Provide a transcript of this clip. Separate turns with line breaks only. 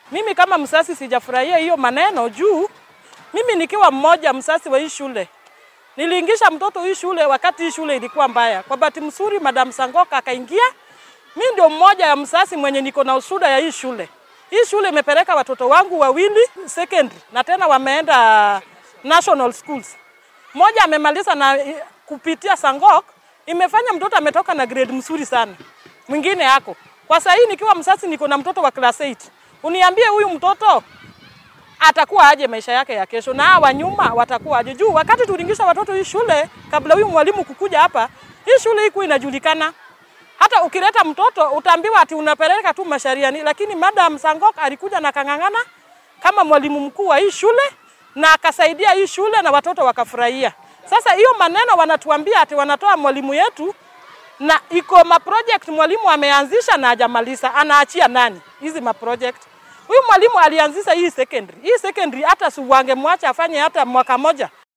Mimi kama msasi sijafurahia hiyo maneno juu mimi nikiwa mmoja msasi wa hii shule niliingisha mtoto hii shule wakati hii shule ilikuwa mbaya. Kwa bahati mzuri, Madam Sangoka akaingia. Mi ndio mmoja ya msasi mwenye niko na usuda ya hii shule. Hii shule imepeleka watoto wangu wawili secondary na tena wameenda national schools. Mmoja amemaliza na kupitia Sangok, imefanya mtoto ametoka na grade mzuri sana. Mwingine yako kwa sasa hii nikiwa msasi niko na mtoto wa class 8. Uniambie huyu mtoto atakuwa aje maisha yake ya kesho, na hawa nyuma watakuwa aje? Juu wakati tuliingisha watoto hii shule, kabla huyu mwalimu kukuja hapa, hii shule iko inajulikana. Hata ukileta mtoto utaambiwa ati unapeleka tu Mashariani, lakini Madam Sangok alikuja na kang'ang'ana kama mwalimu mkuu wa hii shule na akasaidia hii shule na watoto wakafurahia. Sasa hiyo maneno wanatuambia ati wanatoa mwalimu yetu na iko ma project mwalimu ameanzisha na hajamaliza, anaachia nani hizi ma project? Huyu mwalimu alianzisha hii secondary. Hii secondary hata si wangemwacha afanye hata mwaka moja,